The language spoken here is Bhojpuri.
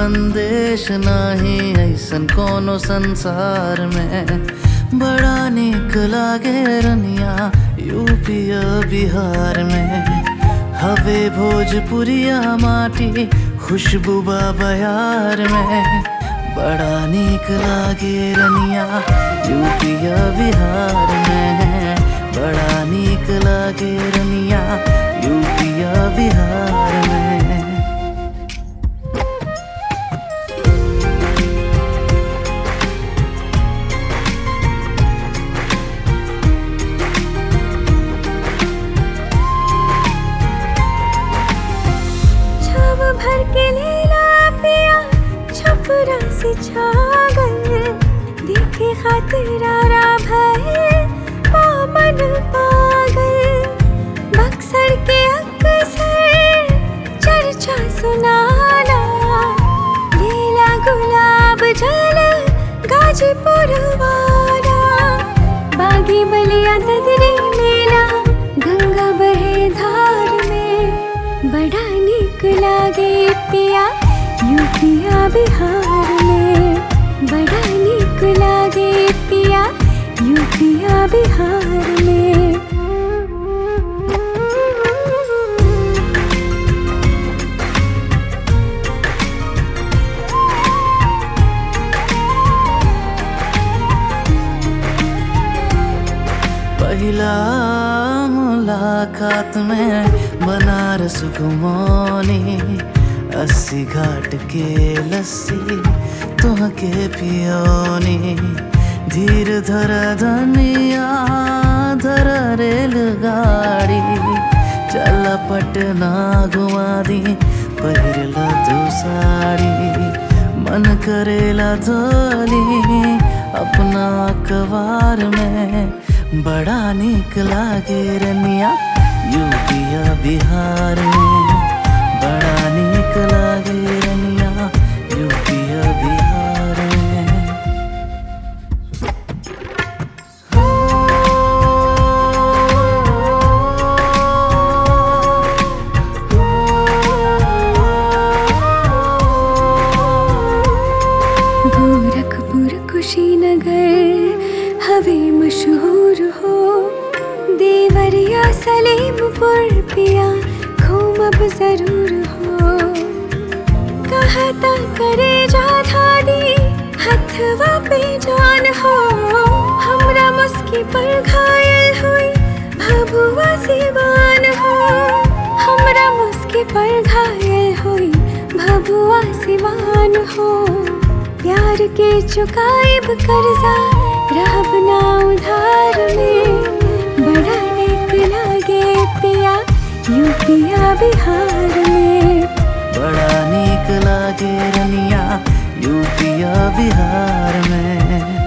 संदेश नाही ऐसन कोनो संसार में बड़ा निक लागे रनिया यूपिया बिहार में हवे भोजपुरिया माटी खुशबू बा बयार में बड़ा निक लागे रनिया यूपिया बिहार में बड़ा निक लागे रनिया यूपिया बिहार में छाव भर के लीला पिया छपरा से छागल देखे खातिर आरा भय पामन पागल बक्सर के अक्सर चर्चा सुनाला लीला गुलाब जल गाजीपुर वाला बागी बलिया ददरी मेला गंगा बहे धार में बड़ा निक लागे पिया यूपिया बिहार में बड़ा निक लागे पिया यूपिया बिहार में पहला मुलाकात में बनारस घुमोनी अस्सी घाट के लस्सी तुहके पियोनी धीर धर धनिया धर रेलगाड़ी चल पटना घुमा दी पहिरला तू साड़ी मन करेला धोली अपना अखबार में बड़ा निक लागे रनिया यूपिया बिहार में बड़ा निक लागे रनिया यूपिया बिहार में गोरखपुर कुशीनगर हवे मशहूर हो देवरिया सलेमपुर पिया घूमब जरूर हो कहता करे जा धादी हथवा पे जान हो हमरा मुस्की पर घायल हुई भभुआ सिवान हो हमरा मुस्की पर घायल हुई भभुआ सिवान हो प्यार के चुकाइब कर्जा रहब ना उधार में बड़ा निक लागे पिया यूपिया बिहार में बड़ा निक लागे रनिया यूपिया बिहार में